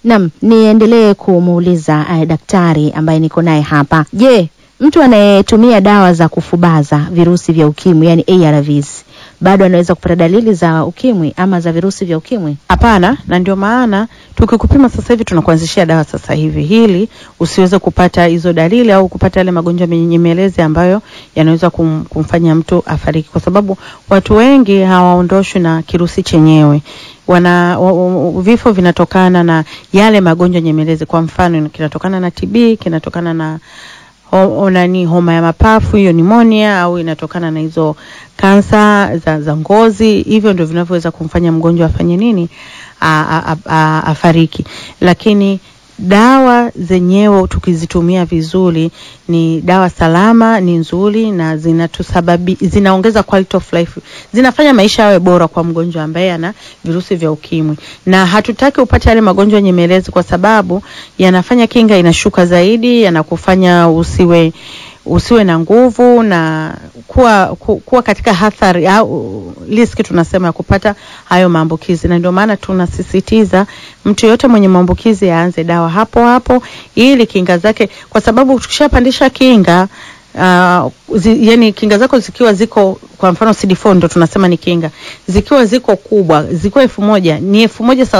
Naam, niendelee kumuuliza uh, daktari ambaye niko naye hapa. Je, mtu anayetumia dawa za kufubaza virusi vya ukimwi yani ARVs bado anaweza kupata dalili za ukimwi ama za virusi vya ukimwi? Hapana, na ndio maana tukikupima sasa hivi tunakuanzishia dawa sasa hivi, ili usiweze kupata hizo dalili au kupata yale magonjwa menyemelezi ambayo yanaweza kum, kumfanya mtu afariki, kwa sababu watu wengi hawaondoshwi na kirusi chenyewe wana wa, wa, vifo vinatokana na yale magonjwa nyemelezi. Kwa mfano, kinatokana na TB, kinatokana na ho, nani homa ya mapafu hiyo nimonia, au inatokana na hizo kansa za, za ngozi. Hivyo ndio vinavyoweza kumfanya mgonjwa afanye nini, a, a, a, afariki. Lakini dawa zenyewe tukizitumia vizuri, ni dawa salama, ni nzuri na zinatusababi, zinaongeza quality of life, zinafanya maisha yawe bora kwa mgonjwa ambaye ana virusi vya ukimwi, na hatutaki upate yale magonjwa nyemelezi, kwa sababu yanafanya kinga inashuka zaidi, yanakufanya usiwe usiwe na nguvu na kuwa, ku, kuwa katika hatari au riski tunasema ya kupata hayo maambukizi, na ndio maana tunasisitiza mtu yoyote mwenye maambukizi aanze dawa hapo hapo, ili kinga zake, kwa sababu tukishapandisha kinga uh, zi, yani kinga zako zikiwa ziko kwa mfano CD4 ndo tunasema ni kinga, zikiwa ziko kubwa, zikiwa elfu moja ni elfu moja sawa